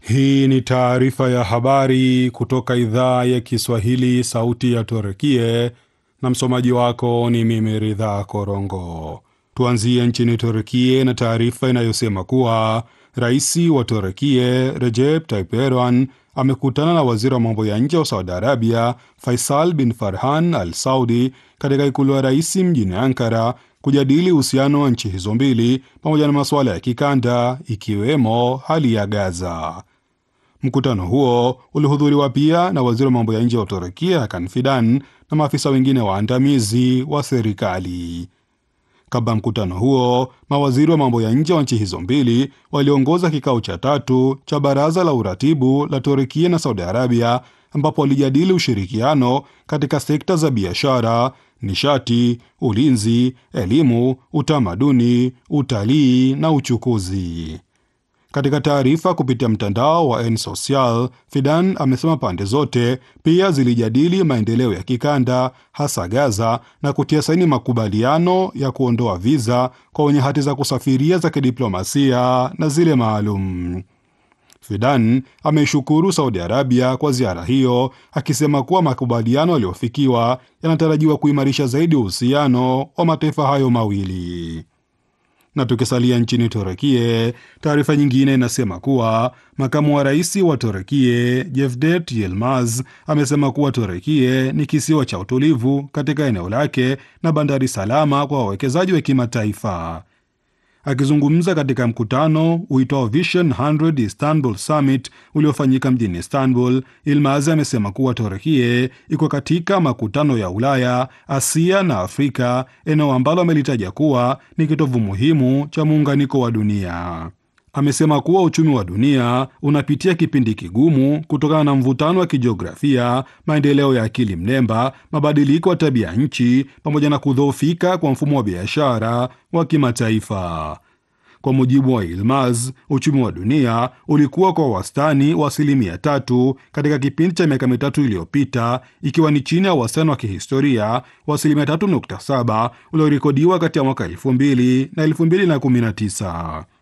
Hii ni taarifa ya habari kutoka idhaa ya Kiswahili, sauti ya Turkie, na msomaji wako ni mimi Ridha Korongo. Tuanzie nchini Turkie na taarifa inayosema kuwa rais wa Turkie Recep Tayyip Erdogan amekutana na waziri wa mambo ya nje wa Saudi Arabia Faisal bin Farhan Al Saudi katika ikulu ya rais mjini Ankara kujadili uhusiano wa nchi hizo mbili pamoja na masuala ya kikanda ikiwemo hali ya Gaza. Mkutano huo ulihudhuriwa pia na waziri wa mambo ya nje wa Turukia Hakan Fidan na maafisa wengine waandamizi wa serikali. Kabla mkutano huo, mawaziri wa mambo ya nje wa nchi hizo mbili waliongoza kikao cha tatu cha baraza la uratibu la Turukia na Saudi Arabia, ambapo walijadili ushirikiano katika sekta za biashara, nishati, ulinzi, elimu, utamaduni, utalii na uchukuzi. Katika taarifa kupitia mtandao wa Nsocial, Fidan amesema pande zote pia zilijadili maendeleo ya kikanda, hasa Gaza, na kutia saini makubaliano ya kuondoa viza kwa wenye hati za kusafiria za kidiplomasia na zile maalum. Fidan ameishukuru Saudi Arabia kwa ziara hiyo, akisema kuwa makubaliano yaliyofikiwa yanatarajiwa kuimarisha zaidi uhusiano wa mataifa hayo mawili na tukisalia nchini Turekie, taarifa nyingine inasema kuwa makamu wa rais wa Turekie Jevdet Yilmaz amesema kuwa Turekie ni kisiwa cha utulivu katika eneo lake na bandari salama kwa wawekezaji wa kimataifa. Akizungumza katika mkutano uitwao Vision 100 Istanbul Summit uliofanyika mjini Istanbul, Ilmaz amesema kuwa Turkie iko katika makutano ya Ulaya, Asia na Afrika, eneo ambalo amelitaja kuwa ni kitovu muhimu cha muunganiko wa dunia. Amesema kuwa uchumi wa dunia unapitia kipindi kigumu kutokana na mvutano wa kijiografia, maendeleo ya akili mnemba, mabadiliko ya tabia nchi, pamoja na kudhoofika kwa mfumo wa biashara wa kimataifa. Kwa mujibu wa Ilmaz, uchumi wa dunia ulikuwa kwa wastani wa asilimia tatu katika kipindi cha miaka mitatu iliyopita, ikiwa ni chini ya wastani wa kihistoria wa asilimia tatu nukta saba uliorekodiwa kati ya mwaka elfu mbili na elfu mbili na kumi na tisa.